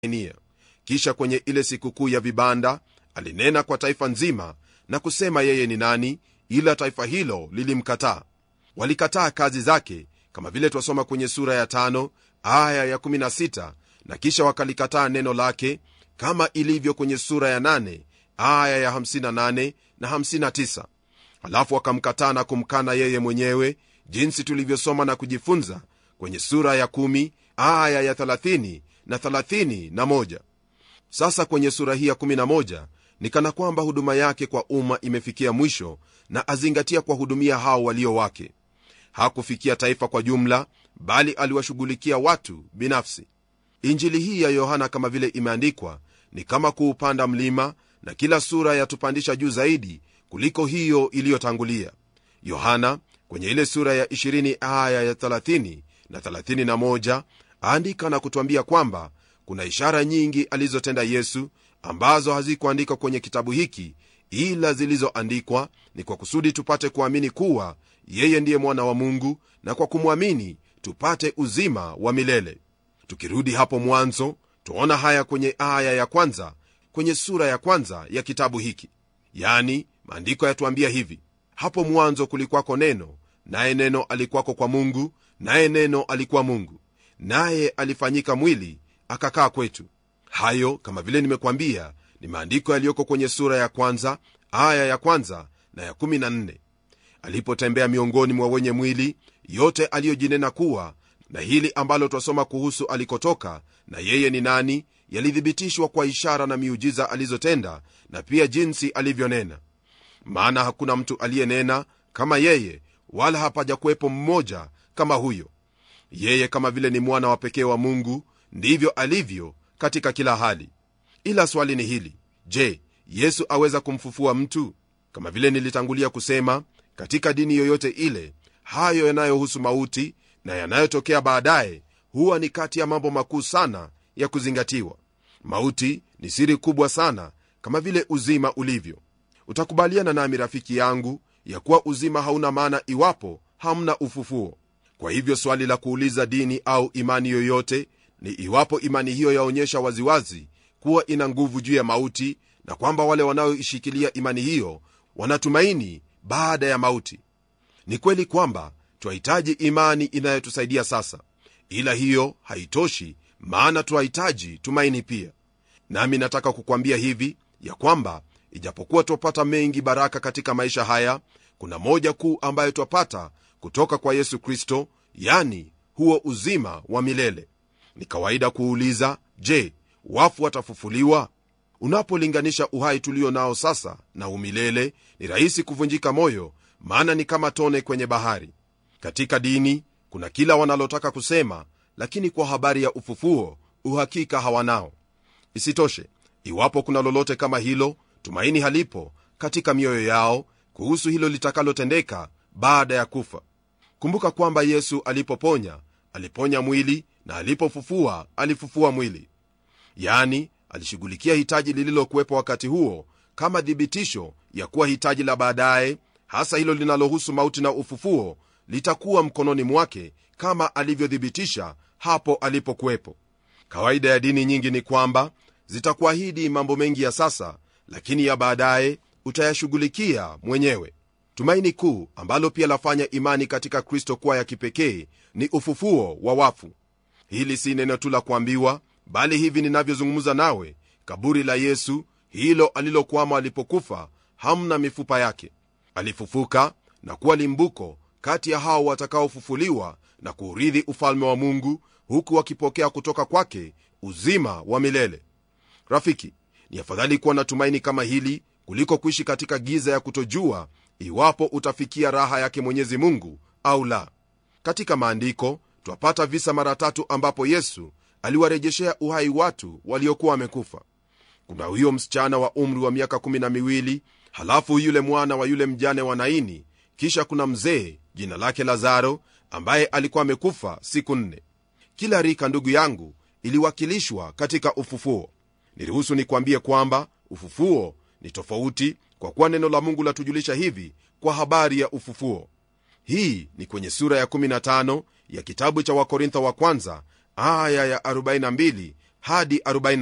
nia kisha kwenye ile sikukuu ya vibanda alinena kwa taifa nzima na kusema yeye ni nani ila taifa hilo lilimkataa walikataa kazi zake kama vile twasoma kwenye sura ya tano aya ya 16 na kisha wakalikataa neno lake kama ilivyo kwenye sura ya 8 aya ya 58 na 59 halafu wakamkataa na kumkana yeye mwenyewe jinsi tulivyosoma na kujifunza kwenye sura ya 1 aya ya 30 na 31 sasa kwenye sura hii ya 11 ni kana kwamba huduma yake kwa umma imefikia mwisho na azingatia kuwahudumia hao walio wake hakufikia taifa kwa jumla bali aliwashughulikia watu binafsi injili hii ya yohana kama vile imeandikwa ni kama kuupanda mlima na kila sura yatupandisha juu zaidi kuliko hiyo iliyotangulia yohana kwenye ile sura ya 20 aya ya 30 na 31 aandika na kutwambia kwamba kuna ishara nyingi alizotenda yesu ambazo hazikuandikwa kwenye kitabu hiki ila zilizoandikwa ni kwa kusudi tupate kuamini kuwa yeye ndiye mwana wa mungu na kwa kumwamini tupate uzima wa milele tukirudi hapo mwanzo twaona haya kwenye aya ya kwanza kwenye sura ya kwanza ya kitabu hiki yani maandiko yatuambia hivi hapo mwanzo kulikwako neno naye neno alikwako kwa mungu naye neno alikuwa mungu naye alifanyika mwili akakaa kwetu hayo kama vile nimekwambia ni maandiko yaliyoko kwenye sura ya kwanza aya ya kwanza na ya 14 alipotembea miongoni mwa wenye mwili yote aliyojinena kuwa na hili ambalo twasoma kuhusu alikotoka na yeye ni nani yalithibitishwa kwa ishara na miujiza alizotenda na pia jinsi alivyonena maana hakuna mtu aliyenena kama yeye wala hapaja kuwepo mmoja kama huyo yeye kama vile ni mwana wa pekee wa mungu ndivyo alivyo katika kila hali ila swali ni hili je yesu aweza kumfufua mtu kama vile nilitangulia kusema katika dini yoyote ile hayo yanayohusu mauti na yanayotokea baadaye huwa ni kati ya mambo makuu sana ya kuzingatiwa mauti ni siri kubwa sana kama vile uzima ulivyo utakubaliana nami rafiki yangu ya kuwa uzima hauna maana iwapo hamna ufufuo kwa hivyo swali la kuuliza dini au imani yoyote ni iwapo imani hiyo yaonyesha waziwazi kuwa ina nguvu juu ya mauti na kwamba wale wanaoishikilia imani hiyo wanatumaini baada ya mauti ni kweli kwamba twahitaji imani inayotusaidia sasa ila hiyo haitoshi maana twahitaji tumaini pia nami nataka kukwambia hivi ya kwamba ijapokuwa twapata mengi baraka katika maisha haya kuna moja kuu ambayo twapata kutoka kwa yesu kristo yani huo uzima wa milele ni kawaida kuuliza je wafu watafufuliwa unapolinganisha uhai tulio nao sasa na umilele ni rahisi kuvunjika moyo maana ni kama tone kwenye bahari katika dini kuna kila wanalotaka kusema lakini kwa habari ya ufufuo uhakika hawanao isitoshe iwapo kuna lolote kama hilo tumaini halipo katika mioyo yao kuhusu hilo litakalotendeka baada ya kufa kumbuka kwamba yesu alipoponya aliponya mwili na alipofufua alifufua mwili yani alishughulikia hitaji lililokuwepo wakati huo kama thibitisho ya kuwa hitaji la baadaye hasa hilo linalohusu mauti na ufufuo litakuwa mkononi mwake kama alivyothibitisha hapo alipokuwepo kawaida ya dini nyingi ni kwamba zitakuahidi mambo mengi ya sasa lakini ya baadaye utayashughulikia mwenyewe tumaini kuu ambalo pia lafanya imani katika kristo kuwa ya kipekee ni ufufuo wa wafu hili si neno tu la kuambiwa bali hivi ninavyozungumza nawe kaburi la yesu hilo alilokwama alipokufa hamna mifupa yake alifufuka na kuwa limbuko kati ya hao watakaofufuliwa na kuurithi ufalme wa mungu huku wakipokea kutoka kwake uzima wa milele rafiki ni afadhali kuwa na tumaini kama hili kuliko kuishi katika giza ya kutojua iwapo utafikia raha yake mwenyezi mungu au la katika maandiko twapata visa mara tatu ambapo yesu aliwarejeshea uhai watu waliokuwa wamekufa kuna huyo msichana wa umri wa miaka kumi na miwili halafu yule mwana wa yule mjane wa naini kisha kuna mzee jina lake lazaro ambaye alikuwa amekufa siku nne kila rika ndugu yangu iliwakilishwa katika ufufuo niruhusu nikwambie kwamba ufufuo ni tofauti kwa kuwa neno la mungu latujulisha hivi kwa habari ya ufufuo hii ni kwenye sura ya 15 ya kitabu cha wakorintho wa kwanza aya ya 42 hadi